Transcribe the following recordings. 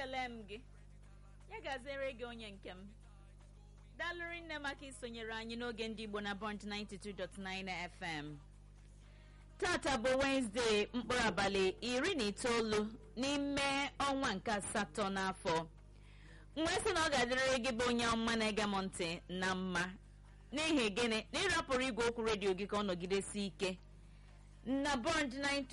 ekele m gị ya gaziere gị onye nke m daalụrị nne maka isonyere anyị n'oge ndị igbo na bond 92.9 fm tata bụ wenezdee mkpụrụ abalị iri na itoolu n'ime ọnwa nke asatọ n'afọ wee sị na ọ ga-adịrịrị gị bụ onye ọma na-ege m ntị na mma n'ihi gịnị na ịrapụrụ igwe okwu redio gị ka ọ nọgidesi ike na bond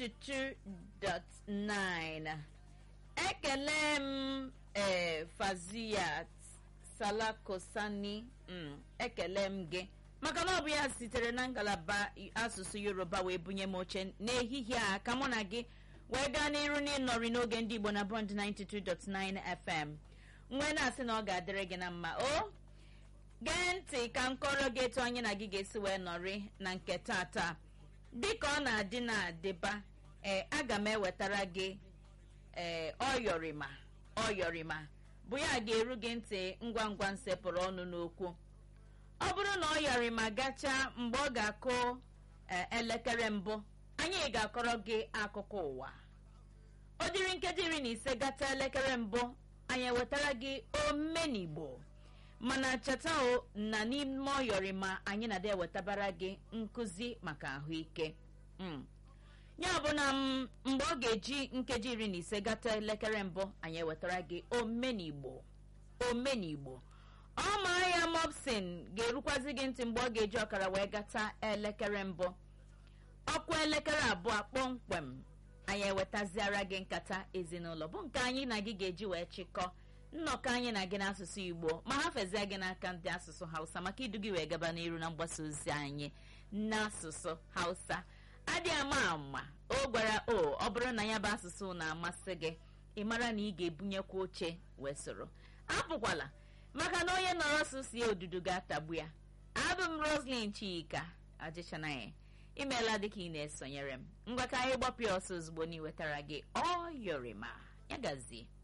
92.9 ekele m ee faziyat salakosani mm, ekele m gị maka na ọ bụ ya sitere na ngalaba asụsụ yoruba wee bunye m oche n'ehihie a ka mụ na gị wee gaa n'iru n'ịnọrị n'oge ndị igbo na bond 92.9 fm nwee na-asị na ọ ga-adịrị gị na mma o gee ntị ka m kọrọ gị etu anyị na gị ga-esi wee nọrị na nke tata dịka ọ na-adị na-adịba ee aga m ewetara gị ee ọyọrịma ọyọrịma bụ ya ga-eru gị ntị ngwa ngwa nsepụrụ ọnụ n'okwu ọ bụrụ na ọyọrịma gachaa mgbe ọ ga-akụ elekere mbụ anyị ga-akọrọ gị akụkọ ụwa ọ dịrị nkeji iri na ise gata elekere mbụ anyị ewetara gị omenigbo mana cheta o na n'ime ọyọrịma anyị na-ada ewetabara gị nkụzi maka ahụike ya bụ na mgbe ọ ga-eji nkeji iri na ise gata elekere mbụ anyị ewetara gị omenigbo omenigbo ọma ya mopsin ga-erukwazi gị ntị mgbe ọ ga-eji ọkara wee gata elekere mbụ ọkwa elekere abụọ kpọmkwem anyị ewetaziara gị nkata ezinụlọ bụ nke anyị na gị ga-eji wee chịkọ nnọkọ anyị na gị n'asụsụ igbo ma ha fezie gị n'aka ndị asụsụ hausa maka idu gị wee gaba n'iru na mgbasa ozi anyị n'asụsụ hausa adị ama ama o gwara o ọ bụrụ na ya bụ asụsụ na-amasị gị ị mara na ị ga-ebunyekwa oche wee soro apụkwala maka na onye nọrọ asụsụ ya odudu ga-atagbu ya abụ m roslyn chika ajịchanaghị imeela dịka ị na-esonyere m ngwa ka anyị gbapụ ya ọsọ ozugbo na iwetara gị ọ yọrịma ya gazie